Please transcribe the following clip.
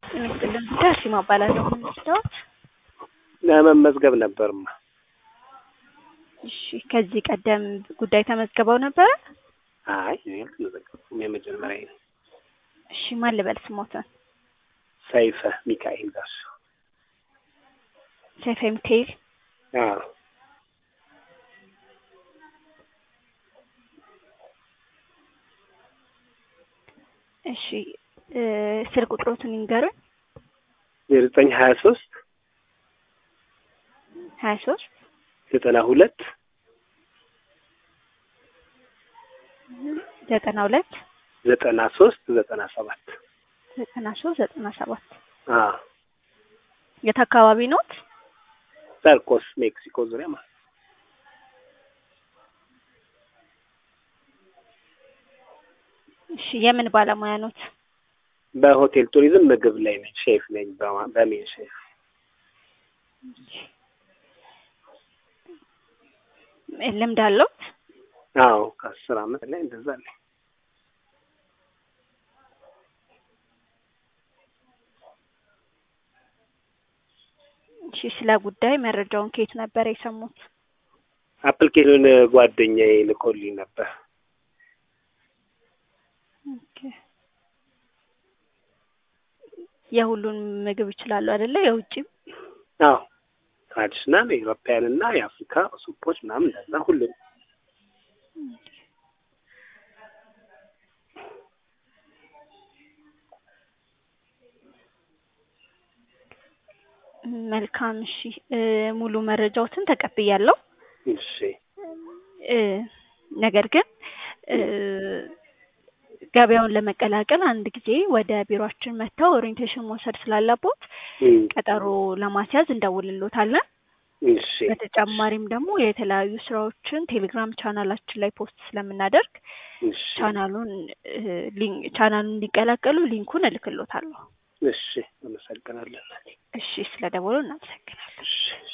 ጤና ይስጥልን። ዳሲማ እባላለሁ። ምንስታወት ለመመዝገብ ነበርማ። እሺ፣ ከዚህ ቀደም ጉዳይ ተመዝግበው ነበረ? አይ እኔ አልተመዘገብኩም፣ የመጀመሪያ ነው። እሺ፣ ማን ልበል ስሞትን? ሰይፈ ሚካኤል ጋር ሰይፈ ሚካኤል። አዎ እሺ፣ እ ስልክ ቁጥሮትን ይንገሩኝ። ዘጠኝ ሀያ ሶስት ሀያ ሶስት ዘጠና ሁለት ዘጠና ሁለት ዘጠና ሶስት ዘጠና ሰባት ዘጠና ሶስት ዘጠና ሰባት አዎ የት አካባቢ ኖት? ሰርኮስ ሜክሲኮ ዙሪያ ማለት ነው። እሺ፣ የምን ባለሙያ ኖት? በሆቴል ቱሪዝም ምግብ ላይ ነኝ፣ ሼፍ ነኝ። በማ- በሜን ሼፍ ልምድ አለዎት? አዎ ከአስር አመት ላይ እንደዛ አለኝ። እሺ፣ ስለ ጉዳይ መረጃውን ከየት ነበር የሰሙት? አፕሊኬሽን ጓደኛዬ ልኮልኝ ነበር። ኦኬ። የሁሉን ምግብ ይችላሉ አይደለ? የውጭም አዎ ትራዲሽናል የኢሮፓያን እና የአፍሪካ ሱፖች ምናምን እንደዛ ሁሉም መልካም። እሺ እ ሙሉ መረጃዎትን ተቀብያለሁ። እሺ እ ነገር ግን እ ገበያውን ለመቀላቀል አንድ ጊዜ ወደ ቢሮአችን መጥተው ኦሪየንቴሽን መውሰድ ስላለቦት እም፣ ቀጠሮ ለማስያዝ እንደውልሎታለን። እሺ በተጨማሪም ደግሞ የተለያዩ ስራዎችን ቴሌግራም ቻናላችን ላይ ፖስት ስለምናደርግ እሺ ቻናሉን እ ሊንክ ቻናሉን እንዲቀላቀሉ ሊንኩን እልክሎታለሁ። እሺ አመሰግናለን። እሺ፣ ስለ ደወሉ እናመሰግናለን። እሺ